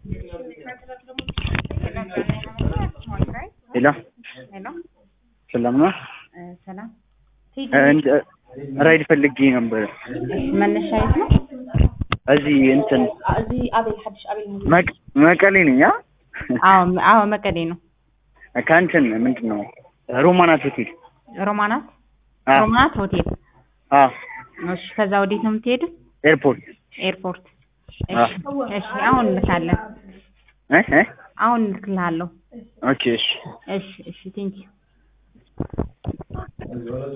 ሄሎ ሄሎ ሰላም ነው? እ ሰላም እ እንደ ራይድ ፈልጌ ነበር። መነሻ የት ነው? እዚህ እንትን እዚህ አቤል ሐዲሽ አቤል ሙዚ መቅ- መቀሌ ነኝ። አ አዎ አዎ መቀሌ ነው። ከእንትን ምንድን ነው ሮማናት ሆቴል። ሮማናት አ ሮማናት ሆቴል። አ እሺ ከዛ ወዴት ነው የምትሄዱት? ኤርፖርት ኤርፖርት። አ እሺ እሺ አሁን እንልካለን። እ እ አሁን እንልክልሃለሁ። ኦኬ እሺ እሺ እሺ ቴንኪው